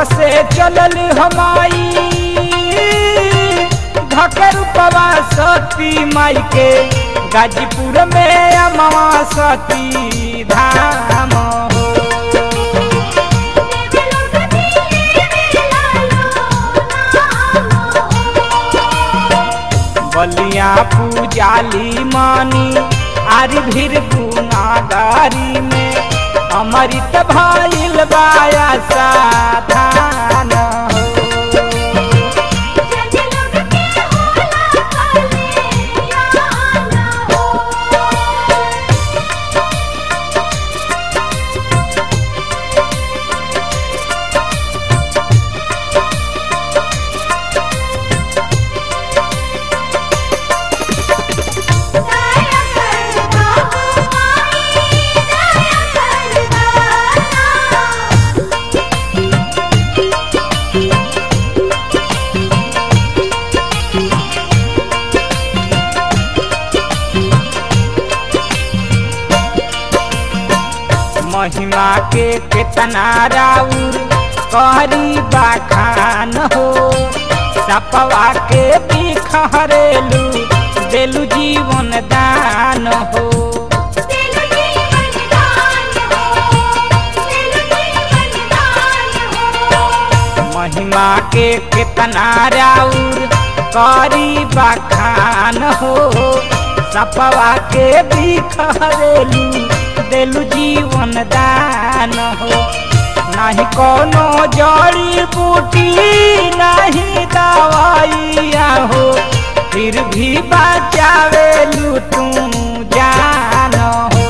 से चलल हमाई घकर पवा सती माई के गाजीपुर में अमवा सती धाम हो बलिया पूजाली मानी आर भीर गुनागारी में अमृत भइल बाया साधान हो महिमा के केतना राउर करी बाखान हो सपवा के बिखरेलू देलू जीवन दान हो महिमा के केतना राउर करी बखान हो सपवा के बिखरेलू देलू जीवन दान हो नाही कोनो जड़ी बूटी नहीं दवाइया हो फिर भी बचावेलू तू जान हो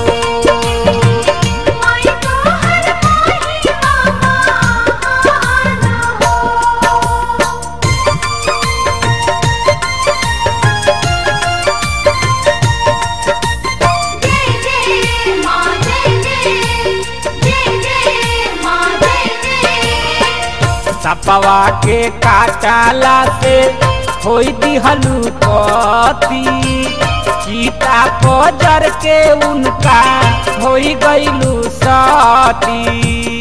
सपवा के काटाला से होई दिहलू पति सीता पजर के उनका होई गईलू सती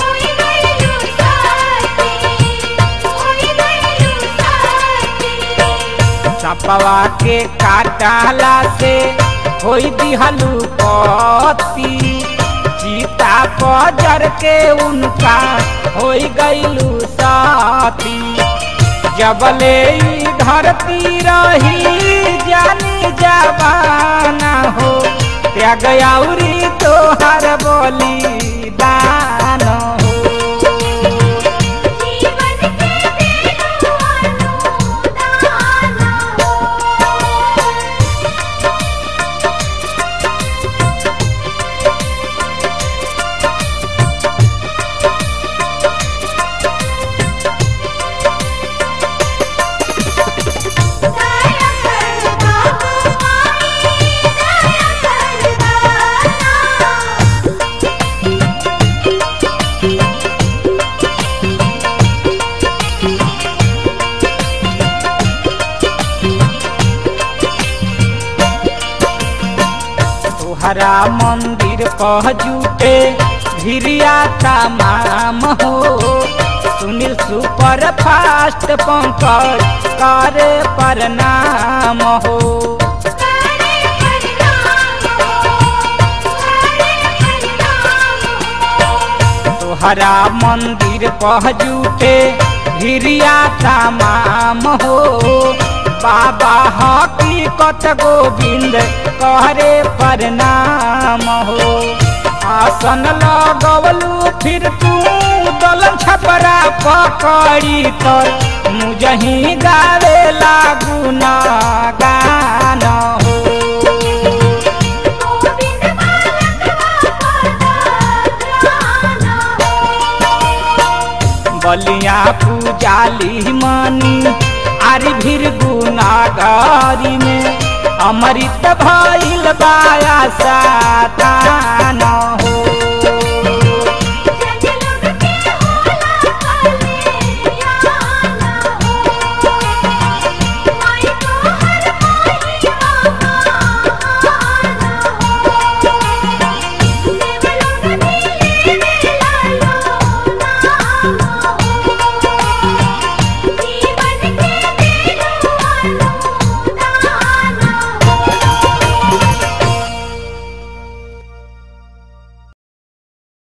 सपवा के काटाला से होई दिहलू पति सीता पजर के उनका होई गईलू साथी जबले ई धरती रही जानी जबाना हो त्याग औरी तोहर बोली दान हो तोहरा मंदिर कह जुटे भिरिया तमाम हो सुनील सुपर फास्ट पंकज करे प्रणाम हो तोहरा मंदिर कह जुटे भिरिया तमाम हो बाबा हकीकत गोविंद कहरे प्रणाम हो आसन लगवलू फिर तू दलन छपरा पकड़ी कर मुझही गावे लागू ना गान हो बलिया पूजाली मानी आरी भीर गुनागारी में अमृत भइल बाया सातान हो